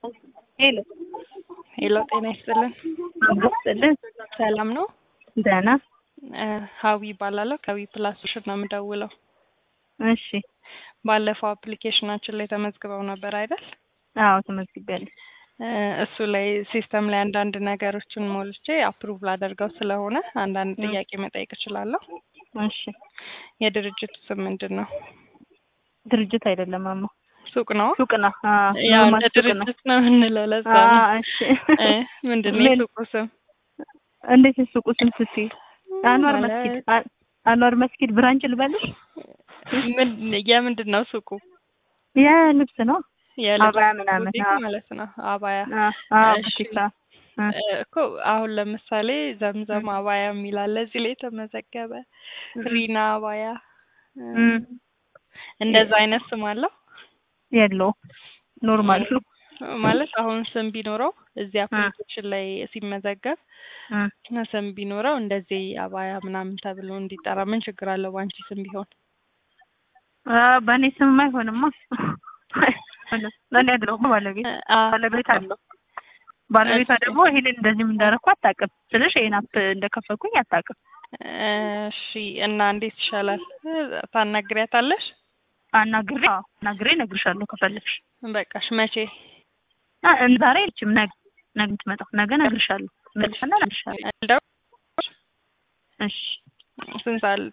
ሄሎ ሄሎ ጤና ይስጥልን። አጎስጥልን ሰላም ነው? ደህና እ ሀዊ ይባላለሁ ከዊ ፕላስ ሶሉሽን ነው የምደውለው። እሺ ባለፈው አፕሊኬሽናችን ላይ ተመዝግበው ነበር አይደል? አዎ ተመዝግቤያለሁ እ እሱ ላይ ሲስተም ላይ አንዳንድ ነገሮችን ሞልቼ አፕሩቭ ላደርገው ስለሆነ አንዳንድ እ ጥያቄ መጠየቅ እችላለሁ? እሺ የድርጅቱ ስም ምንድን ነው? ድርጅት አይደለም ማማ ሱቅ ነው? ሱቅ ነው አዎ ያው ኖርማል እንደ ሱቅ ነው ድርጅት ነው የምንለው ለዛ ነው። አዎ እሺ እ ምንድን ነው ምን የሱቁ ስም? እንዴት የሱቁ ስም ስትይ አንዋር መስጊድ ማለት አ- አንዋር መስጊድ ብራንች ልበልሽ ምን የምንድን ነው ሱቁ? የልብስ ነው የልብስ አባያ ምናምን ቡቲክ አዎ ማለት ነው። አባያ አዎ አዎ እሺ ቡቲክ አዎ እ እ እኮ አሁን ለምሳሌ ዘምዘም አባያ የሚል አለ እዚህ ላይ የተመዘገበ እ ሪና አባያ እ እ እንደዛ አይነት ስም አለው የለውም ኖርማል ነው ማለት አሁን ስም ቢኖረው እዚህ እ አፕሊኬሽን ላይ ሲመዘገብ እ ስም ቢኖረው እንደዚህ አባያ ምናምን ተብሎ እንዲጠራ ምን ችግር አለው? በአንቺ ስም ቢሆን አ በእኔ ስም አይሆንማ ለእኔ አይደለሁም ባለቤት እ አ ባለቤት አለው ባለቤቷ እሺ ደግሞ ይሄንን እንደዚህም እንዳደረኩ አታውቅም ስልሽ ይሄን አፕ እንደከፈትኩኝ አታውቅም እሺ እና እንዴት ይሻላል? ታናግሪያታለሽ? አናግሬ አዎ አናግሬ እነግርሻለሁ ከፈለግሽ በቃሽ መቼ? አ ዛሬ አይልችም ነገ ነገ የምትመጣው ነገ እነግርሻለሁ መልሻና እነግርሻለሁ እንደው እሺ ስንት ሰዓት